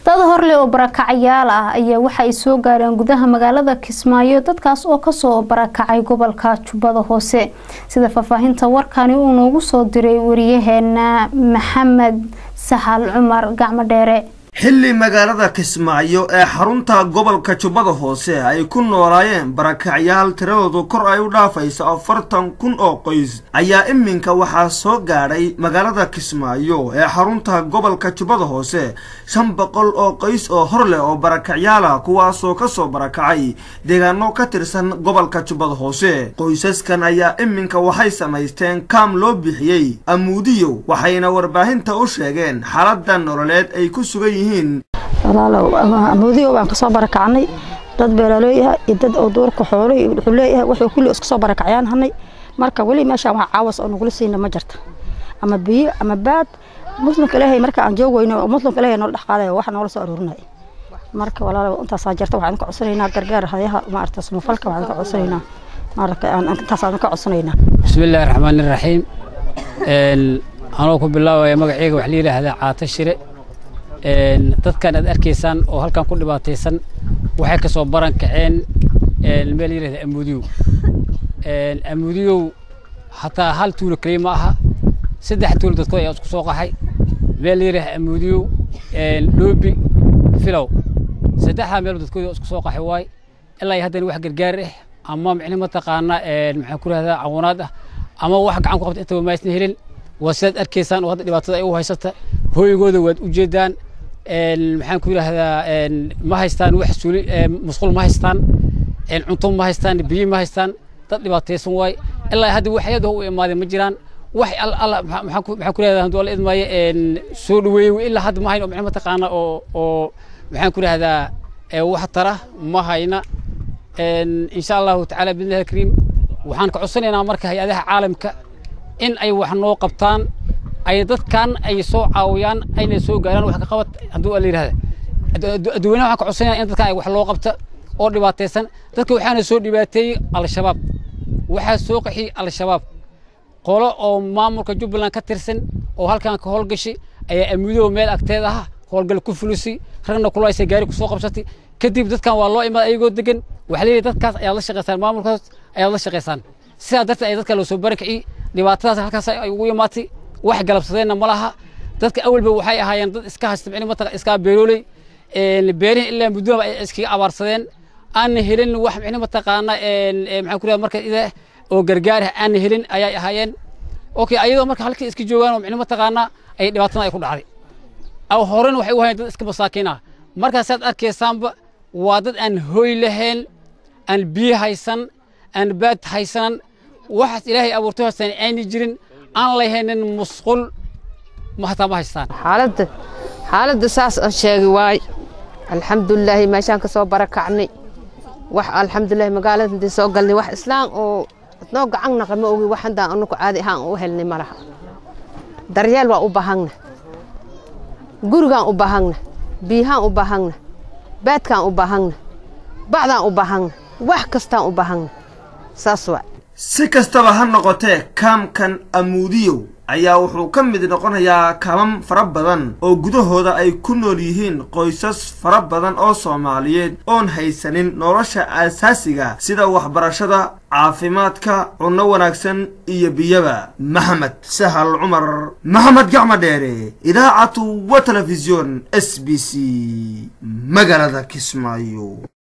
dad horleh oo barakacyaal ah ayaa waxa ay soo gaareen gudaha magaalada kismaayo dadkaas oo kasoo barakacay gobolka jubbada hoose sida faahfaahinta warkani uu noogu soo diray wariyaheena maxamed sahal cumar gacmo dheere xilli magaalada kismaayo ee xarunta gobolka jubbada hoose ay ku noolaayeen barakacyaal tiradoodu kor ay u dhaafayso afartan kun oo qoys ayaa iminka waxaa soo gaadhay magaalada kismaayo ee xarunta gobolka jubbada hoose shan boqol oo qoys oo hor leh oo barakacyaal ah kuwaasoo kasoo barakacay deegaano ka tirsan gobolka jubbada hoose qoysaskan ayaa iminka waxay samaysteen kaam loo bixiyey amuudiyo waxayna warbaahinta u sheegeen xaalada nololeed ay ku sugan walaalow amuudiyo baan kasoo barakacnay dad beeralooyaha iyo dad oo duurka xoolo wuxuu leeyahay wuxuu kulli iska soo barakacayaan hanay marka weli meeshaan wax caawas oo nagula siina ma jirta ama biyo ama baad muslimka ilaahay marka aan joogweyno oo muslimka ilaahay noola dhex qaadayo wax noola soo aruurinaya marka walaalow intaasaa jirta waxaan ka codsanaynaa gargaar hayaha maarata samafalka waxaan ka codsanaynaa maarata intaasaan ka codsanaynaa bismillaahi raxmaani raxiim anoo ku bilaabaya magaceyga wax la yidhaahdaa caata shire dadkan aad arkaysaan oo halkan ku dhibaataysan waxay ka soo baran kaceen meel yidhahda amuudiyow amuudiyow hataa hal tuulo keliya ma aha saddex tuulo dadkood ayaa isku soo qaxay meel la yidhahda amuudiyow dhoobi filow saddexdaa meel dadkood isku soo qaxay waay ilaa iyo haddana wax gargaar ah ama micni mataqaana maxaan ku rahdaa cawanaad ah ama wax gacan ku qabta intaba maaysan helin waa sidaad arkaysaan oo hadda dhibaatada ay u haysata hooygooda waad u jeedaan maxaan ku yidhaahdaa ma haystaan wax suuli musqul ma haystaan cunto ma haystaan biyo ma haystaan dad dhibaataysan waay ilaa hadda wax ayada u imaadeen ma jiraan wax alla maxaan ku yidhahdaa hadduu alla idmaayo soo dhaweeyey ilaa hadda ma hayno micno mataqaana oo oo maxaan ku yidhahdaa wax tara ma hayna insha allahu tacaala biidnillahi alkariim waxaan ka codsanaynaa marka hay-adaha caalamka in ay wax noo qabtaan ay dadkan ay soo caawiyaan ayna soo gaaraan wax ka qabad hadduu la yidhahda adduweynaha waxaan ka codsanaya in dadkan ay wax loo qabta oo dhibaataysan dadka waxaana soo dhibaateeyey al-shabaab waxaa soo qaxiyey al-shabaab qolo oo maamulka jubbaland ka tirsan oo halkan ka howlgashay ayaa amuudow meel agteed ah howlgal ku fulisay ragna kulaysay gaari ku soo qabsatay kadib dadkan waa loo imaada ayagoo degan waxaa leeyahay dadkaas ayaad la shaqaysaan maamulkaas ayaad la shaqaysaan sidaa darteed ay dadka loo soo barakiciyey dhibaatadaas halkaas ay ugu imaatay wax galabsadeenna ma laha dadka awalba waxay ahaayeen dad iska haysta micni mataqa iska beerooley beerihin ilaa muddoba ay iskaga abaarsadeen aan helin wax micni mataqaana maxaan ku marka ida oo gargaar ah aan helin ayay ahaayeen okay ayadoo marka halkii iska joogaan oo micni mataqaana ay dhibaatada ay ku dhacday aw horena waxay u hayeen dad iska masaakiin ah markaasaad arkaysaanba waa dad aan hooy lahayn aan biyo haysan aan baad haysanan waxaas ilaahay abuurtay haystaan ayna jirin aan lahaynin musqul hataa ma haystaan xaaladda xaaladda saas aan sheegi waay alxamdulilaahi meeshaan ka soo barakacnay wax alxamdulilahi magaalada intii soo galnay wax islaan oo noo gacan naqa ma ogi wax haddaan anugu caadi ahaan u helnay ma laha daryeel waa u baahangna gurigaan u baahangna biyahaan u baahangna baadkaan u baahangna bacdaan u baahangna wax kastaan u baahangna saas waa si kastaba ha noqotee kaamkan amuudiyow ayaa wuxuu ka mid noqonayaa kaamam fara badan oo gudahooda ay ku nool yihiin qoysas fara badan oo soomaaliyeed oon haysanin nolosha aasaasiga sida waxbarashada caafimaadka cunno wanaagsan iyo biyaba maxamed sahal cumar maxamed gacmo dheere idaacatu wa telefisyon s b c magaalada kismaayo